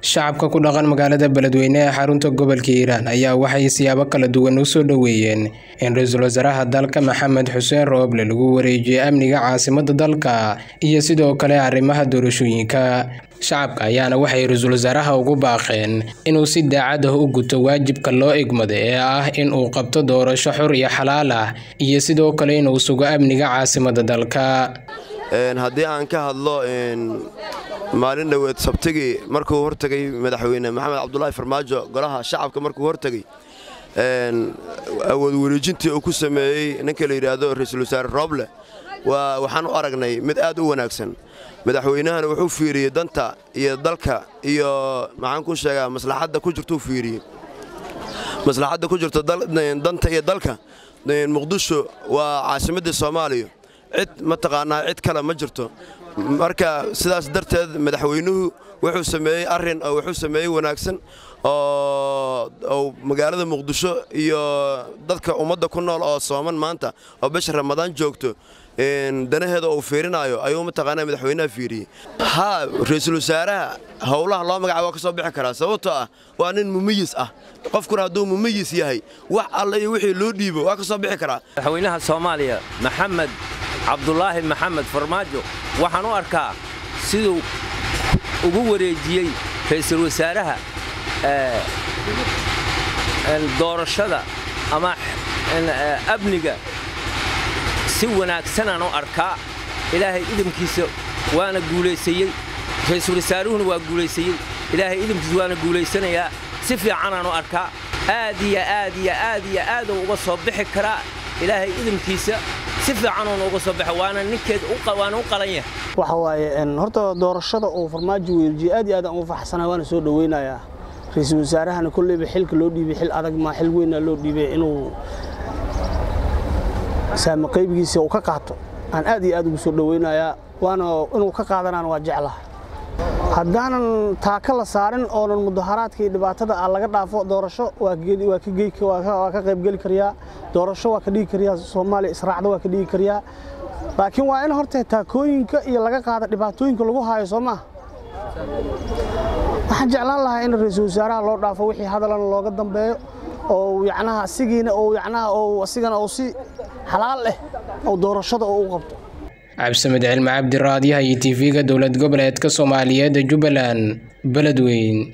shacabka ku dhaqan magaalada beledweyne ee xarunta gobolka hiiraan ayaa waxay siyaabo kala duwan u soo dhoweeyeen in ra-iisul wasaaraha dalka maxamed xuseen rooble lagu wareejiyey amniga caasimada dalka iyo sidoo kale arrimaha doorashooyinka shacabka ayaana waxay ra-iisul wasaaraha ugu baaqeen inuu si daacad ah u guto waajibka loo egmada ee ah in uu qabto doorasho xor iyo xalaal ah iyo sidoo kale inuu sugo amniga caasimada dalka haddii aan ka hadlo maalin dhoweed sabtigii markuu hortegay madaxweyne maxamed cabdulaahi farmaajo golaha shacabka markuu hortegay awood wareejintii uu ku sameeyey ninka la yidhaahdo ra-iisul wasaare rooble waxaan u aragnay mid aad u wanaagsan madaxweynahana wuxuu fiiriyey danta iyo dalka iyo maxaan ku sheegaa maslaxadda ku jirtuu fiiriyey maslaxadda ku jirta danta iyo dalka muqdisho waa caasimaddii soomaaliya cid mataqaanaa cid kale ma jirto marka sidaas darteed madaxweynuhu wuxuu sameeyey arrin oo wuxuu sameeyey wanaagsan oo magaalada muqdisho iyo dadka ummadda ku nool oo sooman maanta oo bisha ramadaan joogto danaheeda uu fiirinaayo ayuu mataqaanaa madaxweynaha fiiriyey haa ra-iisul wasaaraha howlaha loo magacaabo waa ka soo bixi karaa sababtoo ah waa nin mumiyis ah qofkuna hadduu mumiyis yahay wax alle iyo wixii loo dhiibo waa ka soo bixi karaa madaxweynaha soomaaliya maxamed cabdulaahi maxamed farmaajo waxaan u arkaa siduu ugu wareejiyey ra'iisul wasaaraha doorashada ama amniga si wanaagsanaan u arkaa ilaahay idamkiisa waana guulaysayey ra'iisul wasaaruhuna waa guulaysayey ilaahay idamkiisa waana guulaysanayaa si fiicanaan u arkaa aad iyo aad iyo aad iyo aaduu uga soo bixi karaa ilaahay idamkiisa si fiicanuuna uga soo baxa waana ninkeed waana u qalan yahay waxa waaye horta doorashada uu farmaajo weerjiyey aad iyo aad aan ugu faxsanaa waana soo dhoweynayaa ra-iisul wasaarahana kolleyba xilka loo dhiibay xil adag maa xil weynaa loo dhiibay inuu saama qaybgiisa uu ka qaato aan aad iyo aad ugu soo dhoweynayaa waana inuu ka qaadanaan waa jeclaha haddaanan taaka la saarin oonan mudaharaadka iyo dhibaatada ah laga dhaafo doorasho waa ka qaybgeli karyaa doorasho waa ka dhigi karyaa soomaaliya israacda waa ka dhigi karyaa laakiin waa in horta taakooyinka iyo laga qaada dhibaatooyinka lagu haayo soo maah waxaan jeclaan lahaa in ra-iisul wasaaraha loo dhaafo wixii hadalana looga dambeeyo oo yacnaha asigiina oo yacnaha oo asigana oo si xalaal leh oo doorashada oo u qabto cabdisamed cilmi cabdiraadyaha iyo tv-ga dowlad goboleedka soomaaliyeed jubbaland beledweyn